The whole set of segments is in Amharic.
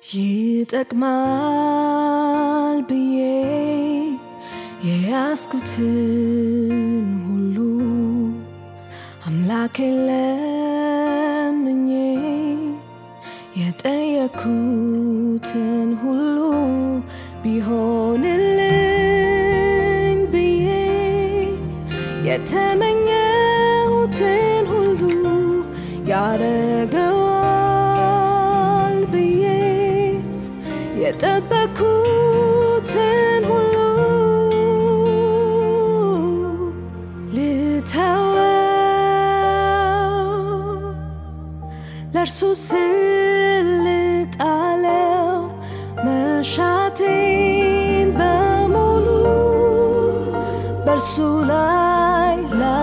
ይጠቅማል ብዬ የያዝኩትን ሁሉ አምላኬን ለምኜ የጠየኩትን ሁሉ ቢሆንልኝ ብዬ የተመኘሁትን ሁሉ ያረገዋል ብዬ የጠበኩትን ሁሉ ልተወው ለእርሱ ስልጣለው መሻቴን በሙሉ በእርሱ ላይ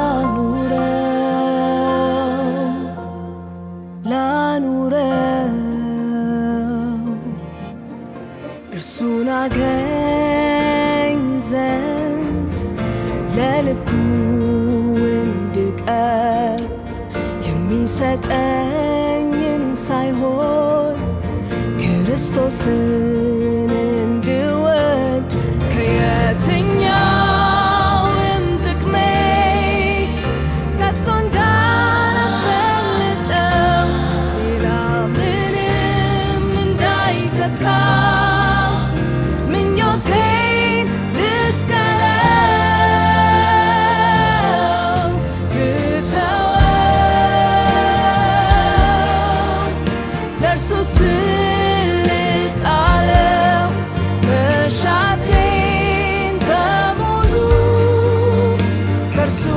ላኑረው ላኑረው እርሱን አገኝ ዘንድ ለልቡ እንድቀርብ የሚሰጠኝን ሳይሆን ክርስቶስን እንድወድ ከየትኛውም ጥቅሜ ከቶ እንዳላስበልጠው ሌላ ምንም እንዳይተካ ምኞቴን ልስቀለው ልተወው ለእርሱ ስልጣለው መሻቴን በሙሉ ከእርሱ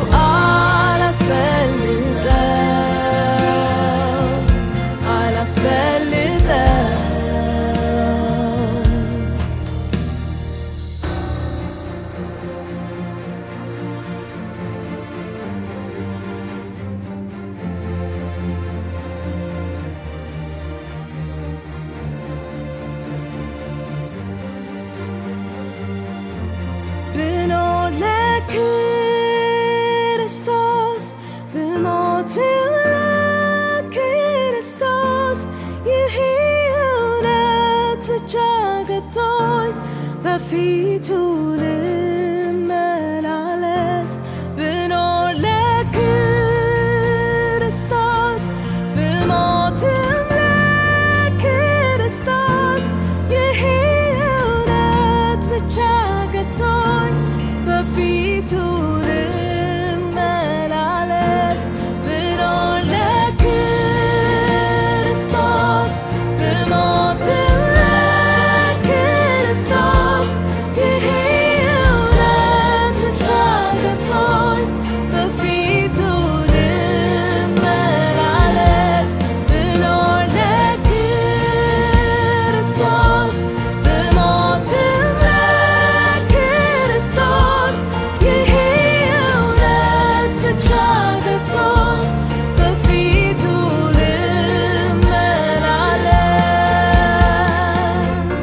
አላስበልጠው አላስበልጠው ብኖር ለክርስቶስ ብሞትም ለክርስቶስ ይህ እውነት ብቻ ገብቶኝ በፊቱ ልመላለስ ብኖር ለክርስቶስ ብሞትም ለክርስቶስ ይህ እውነት ብቻ ገብቶኝ በፊቱ ልመላለስ ብኖር ለክርስቶስ ብሞትም ለክርስቶስ ይህ እውነት ብቻ ገብቶኝ በፊቱ ልመላለስ ብኖር ለክርስቶስ ብሞትም ለክርስቶስ ይህ እውነት ብቻ ገብቶኝ በፊቱ ልመላለስ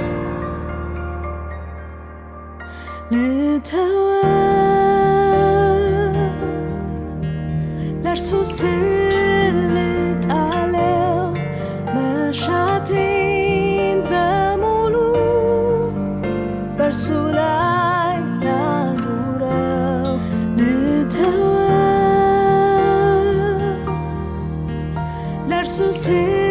ልተወው ለእርሱ ስልጣለው መሻቴን በሙሉ በእርሱ ላይ ላኑረው ልተወው ለእርሱ ስል